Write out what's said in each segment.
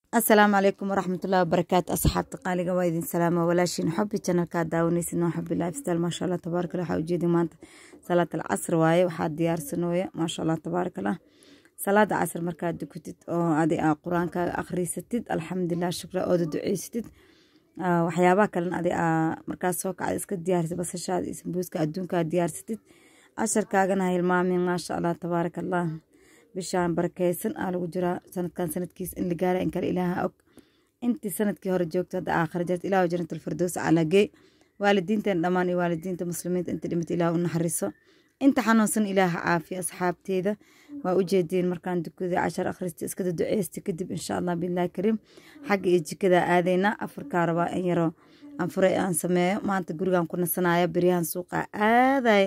asalaamu calaykum waraxmatullahi wabarakaatu asxaabta qaaliga waa idin salaama walaashiin xobi janalkaa daawanaysid noo xobi lifestyle maasha allah tabaaraka allah waxaa ujeedi maanta salaat al casr waaye waxaa diyaarsanooya maasha allah tabaaraka allah salaada casr markaad dukatid oo adi aa qur-aankaaga akhriisatid alxamdulilah shukra ooda duceysatid waxyaabaha kalena adi aa markaas soo kacda iska diyaarsatid basashaada iyo sambuuska adduunkaa diyaarsatid casharkaagana hilmaamin maasha allah tabaaraka allah bishaan barakeysan aa lagu jiraa sanadkan sanadkiis in la gaara in kale ilaaha og intii sanadkii hore joogto hadda aakhira jirta ilaahu janatulfirdows calagee waalidiinteen dhammaan iyo waalidiinta muslimiinta inta dhimata ilaah u naxariso inta xanuunsan ilaaha caafiya asxaabteeda waa ujeedeen markaan dukada cashar akhrista iskada duceysta kadib insha allah bilahi kariim xagga iyo jikada aadeyna afarkaa rabaa in yaroo anfuray aan sameeyo maanta gurigan ku nasanaya beryahan suuqa aadaya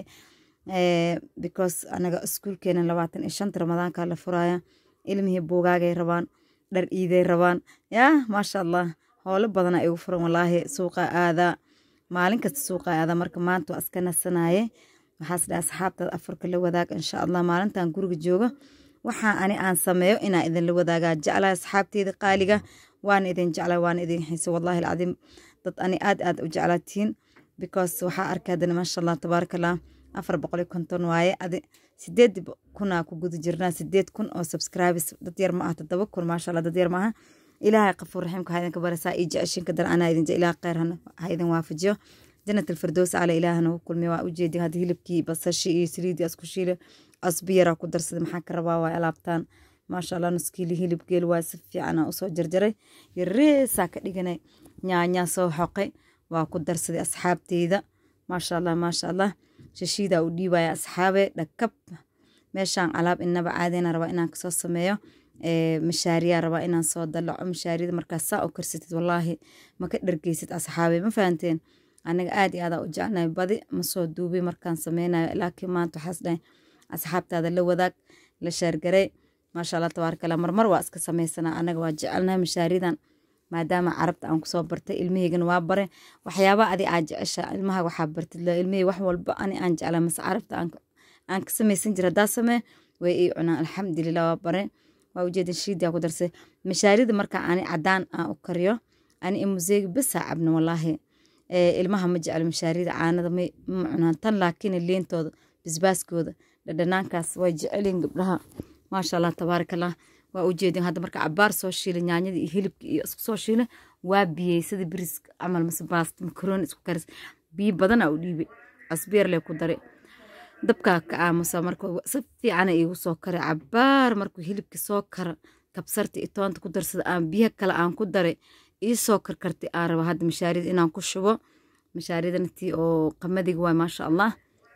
because anaga iskuulkeena labaatan iyo shanta ramadaanka la furaya ilmihii buugaagay rabaan dhar iiday rabaan yaa maasha allah howlo badana igu furan walaahi suuqa aadaa maalin kasta suuqa aadaa marka maanta waa iska nasanaye waxaas dhaha asxaabtaad afarka la wadaag insha allah maalintan guriga jooga waxaa ani aan sameeyo inaa idinla wadaagaa jeclaa asxaabteeda qaaliga waana idin jeclaa waana idin xiisa wallahi alcadiim dad ani aad aad u jeclaatiin because waxaa arkaadana maasha allah tabaaraka allah afar boqol iyo konton waaye adi sideed kunaa ku guda jirnaa sideed kun oo subscribes dad yar ma ah todoba kun maasha allah dad yar ma aha ilaahay qafuur raxiimka ha idinka barasaa iyo jeceshinka dar anaa idin ilaah kheyr ha idin waafajiyo janat alfirdows cala ilaah nagu kulmiya waa ujeedi hadda hilibkii basashi iyo saliidii asku shiile asbi yaraa ku darsaday maxaa ka rabaa waa alaabtaan maasha allah nuskiili hilib geel waa si fiican usoo jarjaray yareesaa ka dhiganay nyaanyaa soo xoqay waa ku darsaday asxaabteyda maasha allah maasha allah shashiida u dhiibaya asxaabe dhakab meeshaan alaab inaba caadeyna rabaa inaan kasoo sameeyo mashaariyaa rabaa inaan soo dalaco mashaariyada markaas saa u karsatid walaahi maka dhargeysid asxaabe ma fahanteen anaga aad iyo aadaa u jecnahay badi masoo duubay markaan sameynayo laakiin maanta waxaas dhahay asxaabtaada la wadaag la shaargaray maasha allah tabaaraka allah marmar waa iska sameysanaa anaga waa jecelnahay mashaariyadan maadaama carabta aan kusoo bartay ilmaheygana waa bare waxyaaba adi aa jecesha ilmaha waxaa bartid ilmahey wax walba ani aan jeclaa mase carabta aan ka samaysan jira haddaa samee way ii cunaan alxamdulilah waa bare waa ujeedin shiidia ku darsay mashaarida marka ani cadaan aan u kariyo ani imuseegi besaa cabna walaahi ilmaha ma jeclo mashaarida caanada ma cunaan tan laakiin leentooda bisbaaskooda dhadhanaankaas way jecelin gabdhaha maasha allah tabaaraka allah waa ujeedin hadda marka cabaar soo shiila nyaanyada iyo hilibka iyo isku soo shiila waa biyey sida biriska camal mase baasta makarooni isku karis biyo badana u dhiibay casbeer lee ku daray dabkaa ka aamusa marka si fiicana iigu soo karay cabaar markuu hilibka soo kara kabsarta iyo toonta ku darsada aan biyaha kale aan ku daray iisoo karkartay aan raba hadda mashaarida inaan ku shubo mashaaridan tii oo qamadiga waay maasha allah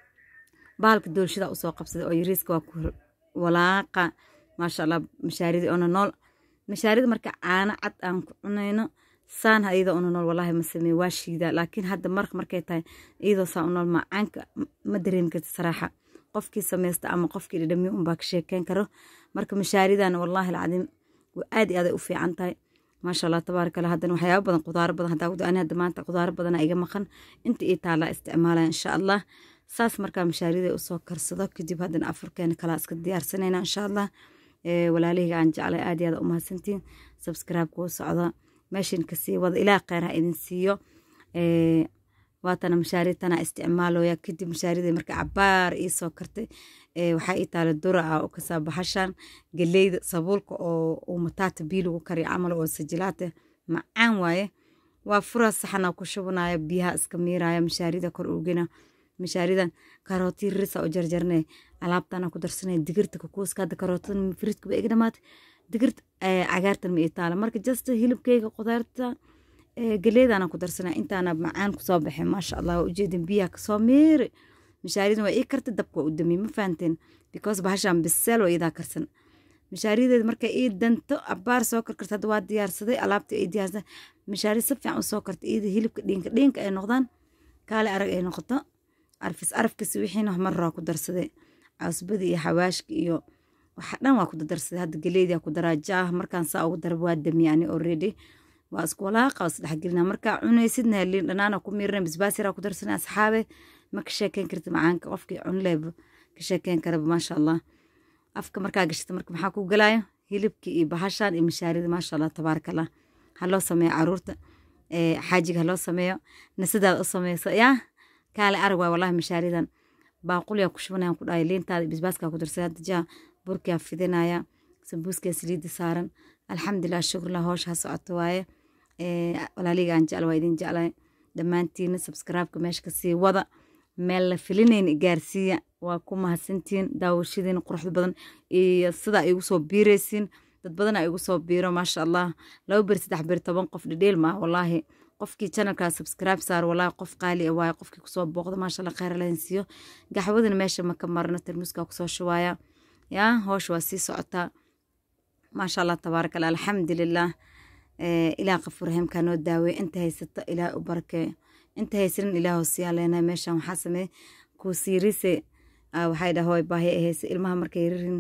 bahalka doolshada usoo qabsaday oo yariiska waa ku walaaqa maasha allah mashaaridii ona nool mashaarida marka caano cad aan ku cunayno saan iyadoo una nool walaahi ma sameeye waa shiidaa laakiin hadda mar markay tahay iyadoo saa u nool macaanka ma dareemi karta saraaxa qofkii samaysta ama qofkii dhadhamiyo unbaa ka sheekeyn karo marka mashaaridana wallaahi alcadiim aad iyo aaday u fiican tahay maasha allah tabaaraka allah haddana waxyaaba badan qudaaro badan haddaa gudo ani hadda maanta qudaaro badana iga maqan inta ii taalaa isticmaalaya insha allah saas markaa mashaarida usoo karsado kadib haddana afurkeena kalaa iska diyaarsanayna insha allah walaalihayga aan jeclay aad iyo aad u mahadsantiin subscribe kuu socda meeshan kasii wada ilaah kheyr ha idin siiyo waatana mashaaridtana isticmaalooya kadib mashaarida marka cabaar iisoo kartay waxaa ii taala dura ah oo kasaa baxashan galeyda sabuulka oo mataata bii lagu kariyo camal oo sajilaate macaan waaye waa fura saxana ku shubanaya biyaha iska miiraya mashaarida kor ugina mashaaridan karootii risa u jarjarnay alaabtana ku darsanay digirta kukuuska hadda karootada fridka ba iga dhamaatay digirta cagaartan ma ii taala marka just hilibkeyga qudaarta galeedana ku darsanay intaana macaan kusoo baxay maasha allah waa ujeedin biyaha kasoo miiri mashaaridan waa ii karta dabka waa u damiyey ma fahanteen because bahashan biseel waa iidaa karsan mashaarideed markay ii danto abaar soo karkarta hadda waa diyaarsaday alaabta ay diyaarsaday mashaari si fiican usoo karta iyada hilibka dhiinka dhiinka ay noqdaan kaale arag ay noqoto arfis arafkasi wixiina maraa ku darsaday cawsbada iyo xawaashka iyo waxa dhan waa ku darsaday hadda galeedia ku daraa jaah markaan saa ugu darab waa damiya ani already waa isku walaaqa waa isdhexgelina markaa cunaysidna liin dhanaana ku miirna bisbaas yaraa ku darsanay asxaabe ma ka sheekeyn karti macaanka qofkii cunleeba ka sheekeyn karaba maasha allah afka markaa gashata marka maxaa ku galaayo hilibkii iyo bahashan iyo mashaarida maasha allah tabaaraka allah ha loo sameeyo caruurta xaajiga ha loo sameeyo nasidaada u sameyso yaa kaale arag waay wallahi mashaaridan baaqulyaa ku shubanayaan ku dhahay liintaada bisbaaskaa ku darsay hadda jaa burkiyaa fidinaya sambuuskaa saliidda saaran alxamdulilah shukrlah hoosha ha socoto waaye walaaliga aan jecla waa idin jeclay dhammaantiina subscribe-ka meesha kasii wada meel la filinayn gaarsiiya waa ku mahadsantihiin daawashadiina quruxda badan iyo sida ay igu soo biiraysiin dad badan ay igu soo biiro maasha allah laba beri saddex beri toban qof dhidheel maa wallaahi qofkii channelkaa subscribe saar wallaahi qof qaali ah waaye qofkii kusoo booqda maasha allah kheyr lahin siiyo gaxwadina meesha ma ka marno tarmuuskaa kusoo shubaaya yaa hoosha waa sii socotaa maasha allah tabaaraka allah alxamdulilah ilaah qafuur raxiimkaa noo daaweeye inta haysato ilaah u barakeeyo inta haysanin ilaah hosiyaa leenahay meeshan waxaa sameeye kuusiirise waxay dhaha hooy baahi ay haysa ilmaha markay ririn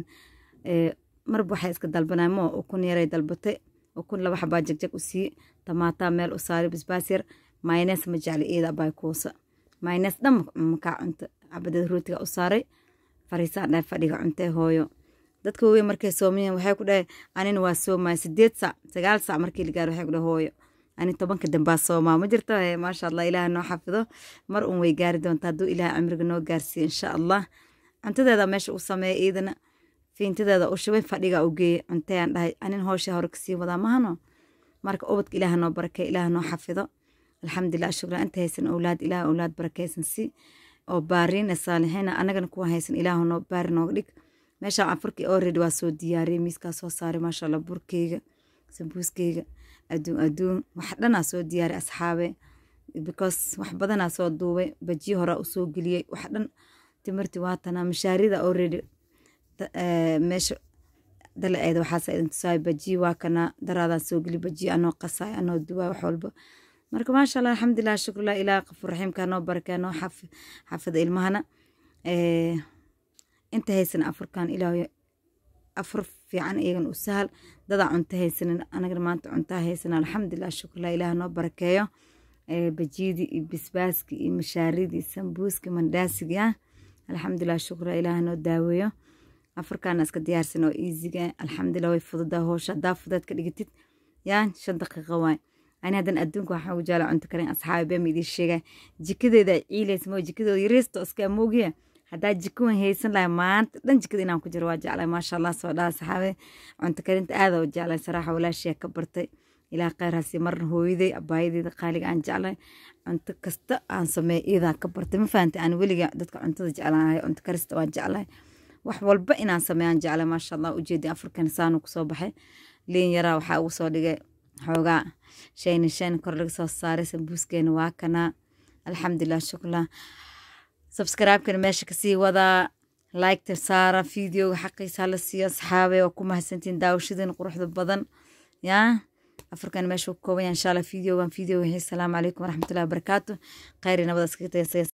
marba waxay iska dalbanay moo ukun yaray dalbatay ukun laba xabaa jagjag u siiye tamaataa meel u saari basbaas yar maynees ma jecli iida abay kuusa maynees dhan makaa cunta cabadada rootiga u saaray fariisaan dhahay fadhiga cuntee hooyo dadka waaweyn markay soomayeen waxay ku dhahay anina waa soomaya sideed sac sagaal sac markii la gaaro waxay ku dhahay hooyo ani tobanka dambaa soomaa ma jirto maasha allah ilaah noo xafido mar un way gaari doonta hadduu ilaah cimriga noo gaarsiiyo insha allah cuntadeeda meesha u sameeya iidana fiintadeeda u shubay fadhiga u geeyey cuntayaan dhahay anin hoosha hore kasii wadaa mahano marka ubadka ilaah noo barakey ilaah noo xafido alxamdulilah shukran inta haysan owlaad ilaah owlaad barakeysan si oo baariina saalixiina anagana kuwa haysan ilaah noo baari nooga dhig meeshaan afurkii already waa soo diyaariyey miiskaa soo saaray maasha allah burkeyga sambuuskeyga adduun adduun wax dhanaa soo diyaariy asxaabe because wax badanaa soo duubay bajiyo horaa usoo geliyey wax dhan timirti waatanaa mashaarida already meesha dalaceeda waxaasa idin tusaay bajiyo waa kana daraadaan soo geli bajiyo anoo qasaay anoo duwaay wax walba marka maasha allah alxamdulilah shukrulah ilaah qafuur raxiimka noo barakee noo xafida ilmahana inta haysan afurkan ilaah afur fiican iyagan u sahal dadaa cunto haysanin anagana maanta cuntaa haysan alxamdulilah shukrlah ilaah noo barakeeyo bajiidii iyo bisbaaskii iyo mashaaridii sambuuskii mandhaasiga alxamdulilah shukra ilaah noo daaweeyo afurkaana iska diyaarsan oo easyga alxamdulilah way fududaa hoosha haddaa fudeed ka dhigatid yaa shan daqiiqa waay ani haddan adduunka waxaa ugu jaala cunto karin asxaabi bema idiin sheegay jikadeeda ciilaysa moo jikadooda yariisto iska amoogiya haddaa jiko wan haysan lahay maanta dhan jikada inaan ku jiro waa jeclay maasha allah soo dhaha saxaabe cunto karinta aada u jeclay saraaxa walaashiya ka bartay ilaa kheyraasi marna hooyaday abaayadeeda qaaliga aan jeclay cunto kasta aan sameey iyadaa ka bartay ma fahantay aan weliga dadka cuntada jeclaanahay cunto karista waan jeclay wax walba inaan sameeyaan jeclay maasha allah ujeedi afurkan saanu kusoo baxay liin yaraa waxaa ugu soo dhigay xoogaa shayni shayn kor laga soo saaray sambuuskeena waa kanaa alxamdulilah shuklah subscribe-kana meesha kasii wadaa like-ta saara videoga xaqiisa hala siiyo asxaabe oo ku mahadsantiin daawashadiin quruxda badan yaa afarkan meesha ku kooban yahay insha allah videogan video wixii salaamu calaykum waraxmatullahi wabarakaatu khayri nabada iskaga tagay